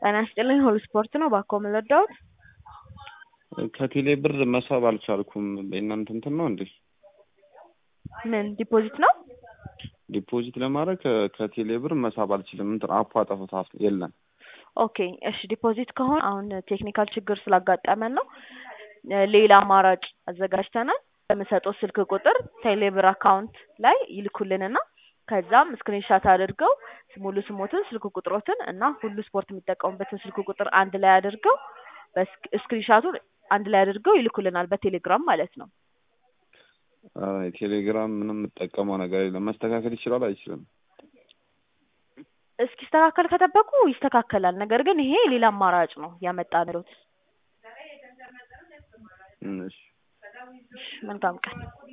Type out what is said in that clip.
ጤና ይስጥልኝ ሁሉ ስፖርት ነው ባኮ የምንወዳውት ከቴሌ ብር መሳብ አልቻልኩም። በእናንተ እንትን ነው እንዴ? ምን ዲፖዚት ነው? ዲፖዚት ለማድረግ ከ- ከቴሌ ብር መሳብ አልችልም። እንትን አፑ አጠፍታ የለም። ኦኬ እሺ፣ ዲፖዚት ከሆነ አሁን ቴክኒካል ችግር ስላጋጠመን ነው። ሌላ አማራጭ አዘጋጅተናል። በምሰጠው ስልክ ቁጥር ቴሌብር አካውንት ላይ ይልኩልንና ከዛም ስክሪንሻት አድርገው ሙሉ ስሞትን፣ ስልክ ቁጥሮትን እና ሁሉ ስፖርት የሚጠቀሙበትን ስልክ ቁጥር አንድ ላይ አድርገው ስክሪንሻቱን አንድ ላይ አድርገው ይልኩልናል በቴሌግራም ማለት ነው። አይ ቴሌግራም ምንም የምጠቀመው ነገር የለም። መስተካከል ይችላል አይችልም? እስኪስተካከል ከጠበቁ ይስተካከላል። ነገር ግን ይሄ ሌላ አማራጭ ነው ያመጣንሎት። እሺ መልካም ቀን